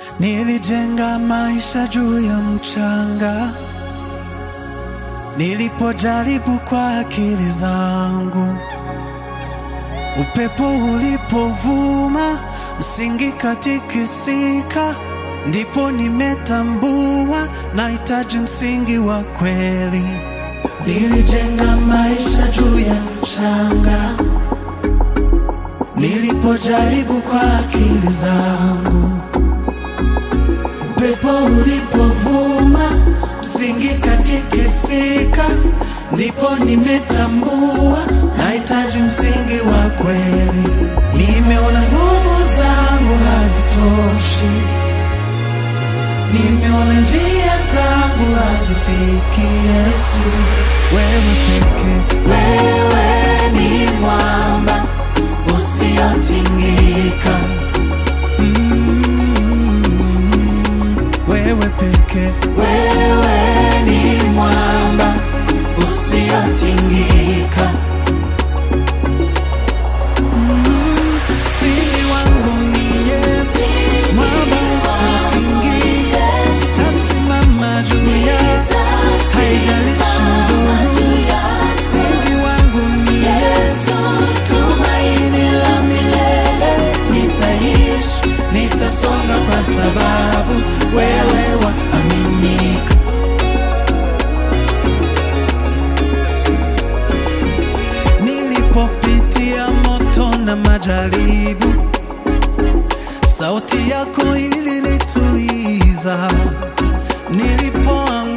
Nilijenga maisha juu ya mchanga, nilipojaribu kwa akili zangu. Upepo ulipovuma, msingi katikisika, ndipo nimetambua nahitaji msingi wa kweli. Nilijenga maisha juu ya mchanga, nilipojaribu kwa akili zangu. Upepo ulipovuma, msingi katikisika, ndipo nimetambua nahitaji msingi wa kweli. Nimeona nguvu zangu hazitoshi, nimeona njia zangu hazifiki Yesu. Wewe peke, wewe ni mwamba usiotingika. wewe peke, wewe ni mwamba usiotingika. Msingi wangu ni Yesu, mwamba usiotingika. Tasimama juu ya haijalishi dhoruba. Msingi wangu ni Yesu, tumaini la milele. Nitaishi, nitasonga kwa sababu wewe waaminika. Nilipopitia moto na majaribu, sauti yako ilinituliza. Nilipoanguka